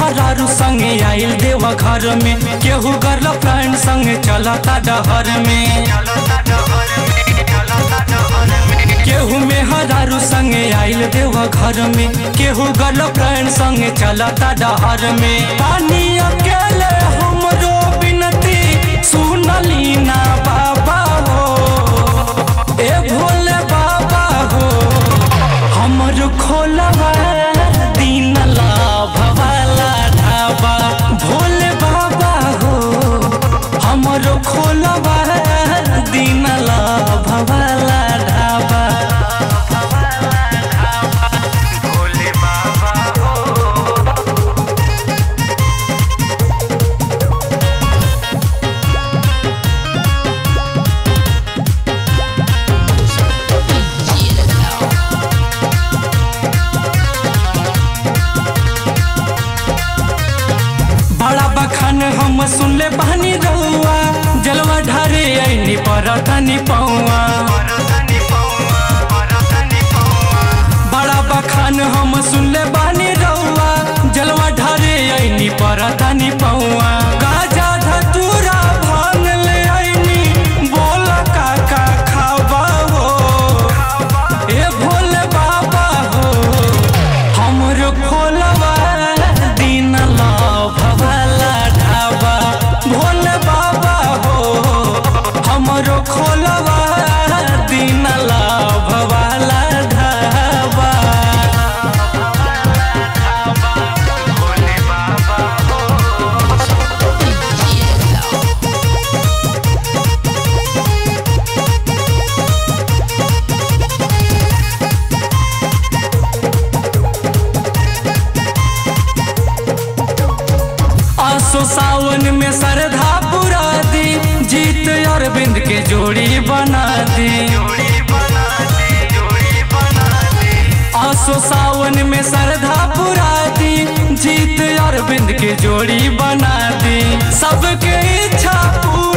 मेहरारू संगे आइल देवा घर में केहू गर्लफ्रेंड संगे चलता डहर में केहू मेहरारू संगे आइल देवा घर में केहू गर्लफ्रेंड संगे चलता डहर में पानी अकेले हमरो बिनती सुनली ना बाबा हो ए भोले बाबा हो हमर खोलवा दीन लाभ वाला ढाबा भोले बाबा हो हमर खोलवा दीन लाभ वाला ढाबा भोले बाबा हो बड़ा बखान हम सुनले बहनी रहुआ जलवा ढारे ऐनी परतनी पौआ परतनी पौआ परतनी पौआ बड़ा बखान हम सुनले बानी रहुआ जलवा ढारे ऐनी परतनी पौआ गाजा धतूरा भांग ले ऐनी बोल काका खावा हो ए भोले बाबा हो हमरो खोलवा दीन लाभ वाला ढाबा भोले बाबा हो हमरो खोलवा दीन लाभ वाला ढाबा भोले बाबा हो आसो सावन में श्रद्धा पुरा दी जीत अरविंद के जोड़ी बना दी जोड़ी बना दी जोड़ी बना दी आसो सावन में श्रद्धा पुरा दी जीत अरविंद के जोड़ी बना दी सबके इच्छा पूरा